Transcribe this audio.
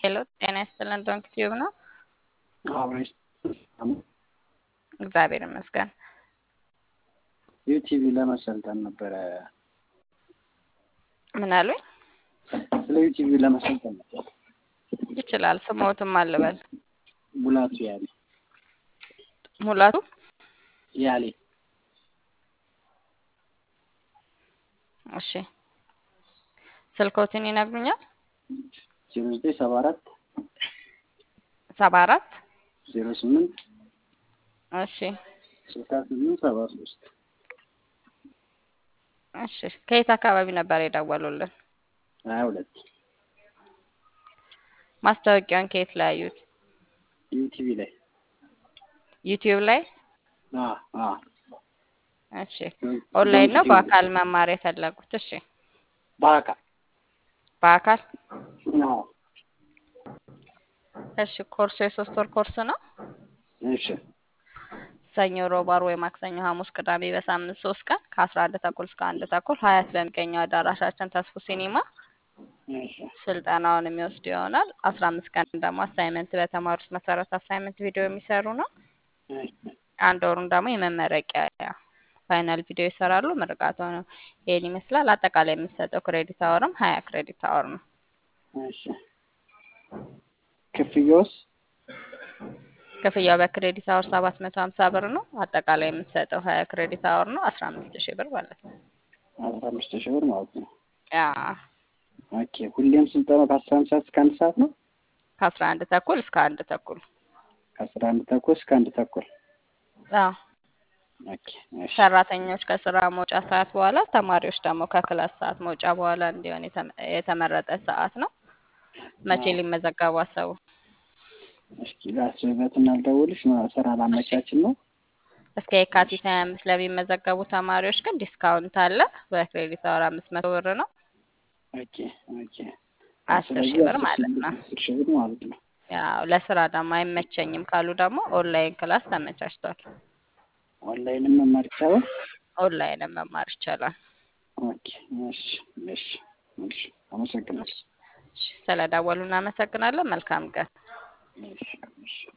ሄሎ ጤና ይስጥልን ዶንክ ቲዩብ ነው። አብሬሽ እግዚአብሔር ይመስገን። ዩቲቪ ለመሰልጠን ነበረ። ምን አሉኝ? ስለ ዩቲቪ ለመሰልጠን ነበር። ይችላል። ስሞትም አልበል ሙላቱ ያሌ ሙላቱ ያሌ እሺ፣ ስልኮትን ይነግሩኛል? ዜሮ ዘጠኝ ሰባ አራት ሰባ አራት ዜሮ ስምንት እሺ ስልሳ ስምንት ሰባ ሶስት እሺ። ከየት አካባቢ ነበር የደወሉልን? ሀያ ሁለት ማስታወቂያውን ከየት ላይ ያዩት? ዩቲቪ ላይ ዩቲዩብ ላይ። አ አ እሺ። ኦንላይን ነው በአካል መማር የፈለጉት? እሺ። በአካል በአካል አዎ። እሺ። ኮርሱ የሶስት ወር ኮርስ ነው። እሺ ሰኞ፣ ሮብ፣ ዓርብ ወይ ማክሰኞ፣ ሐሙስ፣ ቅዳሜ በሳምንት ሶስት ቀን ከአስራ አንድ ተኩል እስከ አንድ ተኩል ሀያት በሚገኘው አዳራሻችን ተስፉ ሲኒማ እሺ ስልጠናውን የሚወስዱ ይሆናል። አስራ አምስት ቀን ደግሞ አሳይመንት በተማሩት መሰረት አሳይመንት ቪዲዮ የሚሰሩ ነው። እሺ አንድ ወሩን ደግሞ የመመረቂያ ፋይናል ቪዲዮ ይሰራሉ። ምርቃቱ ነው ይሄን ይመስላል። አጠቃላይ የምንሰጠው ክሬዲት አወርም ሀያ ክሬዲት አወር ነው። እሺ ክፍያውስ ክፍያው በክሬዲት አወር ሰባት መቶ ሀምሳ ብር ነው። አጠቃላይ የምንሰጠው ሀያ ክሬዲት አወር ነው አስራ አምስት ሺህ ብር ማለት ነው። አስራ አምስት ሺህ ብር ማለት ነው። ያ ኦኬ ሁሌም ስልጠናው ከአስራ አንድ ሰዓት እስከ አንድ ሰዓት ነው። ከአስራ አንድ ተኩል እስከ አንድ ተኩል ከአስራ አንድ ተኩል እስከ አንድ ተኩል አዎ። ኦኬ እሺ ሰራተኞች ከስራ መውጫ ሰዓት በኋላ፣ ተማሪዎች ደግሞ ከክላስ ሰዓት መውጫ በኋላ እንዲሆን የተመ- የተመረጠ ሰዓት ነው። መቼ ሊመዘገቡ አሰቡ? እስኪ ላስብበትና ልደውልሽ ነው። ስራ ላመቻችን ነው። እስከ የካቲት ሀያ አምስት ለሚመዘገቡ ተማሪዎች ግን ዲስካውንት አለ። በክሬዲት አወር አምስት መቶ ብር ነው። ኦኬ ኦኬ አስር ሺህ ብር ማለት ነው። አስር ሺህ ብር ማለት ነው። ያው ለስራ ደግሞ አይመቸኝም ካሉ ደግሞ ኦንላይን ክላስ ተመቻችቷል። ኦንላይንም መማር ይቻላል። ኦንላይንም መማር ይቻላል። ኦኬ እሺ እሺ እሺ አመሰግናለሁ። እሺ፣ ስለደወሉ እናመሰግናለን። መልካም ቀን። እሺ እሺ